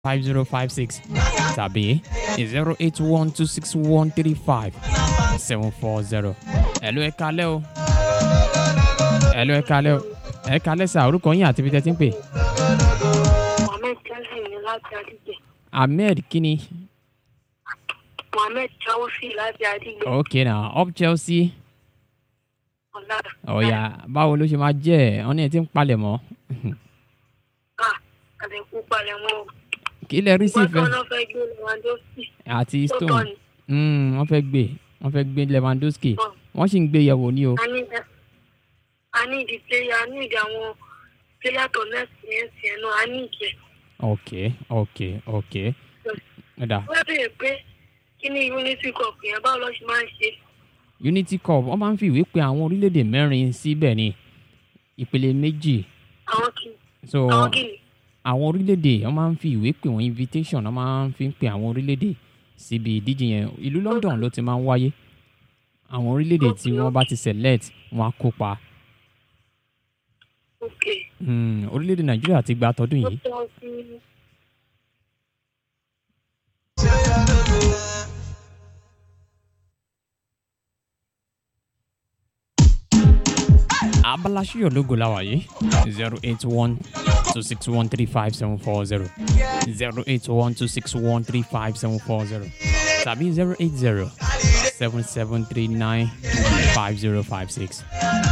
five zero five six tàbí zero eight one two six one three five seven four zero. ẹ̀lú ẹ kalẹ́ o ẹ̀lú ẹ kalẹ́ o ẹ kalẹ́ sà orúkọ yín àti ibi tẹ́ ti ń pè. Mohammed Chelsea ní láti Adigbe. ahmed kini Mohammed Chelsea láti Adigbe. ok na up chelsea Ọ̀la. ọ̀ya báwo ló ṣe máa jẹ́ ẹ̀ ọ́n ní ẹ ti ń palẹ̀ mọ́ Ah, àdẹ̀kú palẹ̀ mọ́. o. kí lẹ rí sí Wọ́n ìfẹ́ tọ́ náà fẹ́ gbé Lewandowski. àti Tó tọ́ stone ni. Mm, wọ́n fẹ́ gbé wọ́n fẹ́ gbé lewandowski Tọ́. wọ́n sì ń gbé yẹ̀wò ní o A ní a ní ìdí player, a ní ìdí àwọn player tó next yẹn sí ẹ̀ náà, a ní ìdí ẹ̀. ok ok ok ẹ̀dá Wọ́n bèèrè pé kí ni Unity Cup yẹn báwo ló ṣe máa ń ṣe? unity cup wọ́n máa ń fi ìwé pe àwọn orílẹ̀-èdè mẹ́rin síbẹ̀ ni ìpele méjì Àwọn kì so àwọn kì ní. àwọn orílẹ̀-èdè wọ́n máa ń fi ìwé pè wọ́n invitation wọ́n máa ń fi pe àwọn orílẹ̀-èdè síbi ìdíje yẹn ìlú london ló ti máa ń wáyé àwọn orílẹ̀-èdè tí wọ́n bá ti select wọ́n á kópa Ok. Hmm, orílẹ̀-èdè nàìjíríà ti gba tọdún Ó yìí tọ́ sí abala ṣíyọ̀ lógo la wà yìí zero eight one two six one three five seven four zero zero eight one two six one three five seven four zero tàbí zero eight zero seven seven three nine five zero five six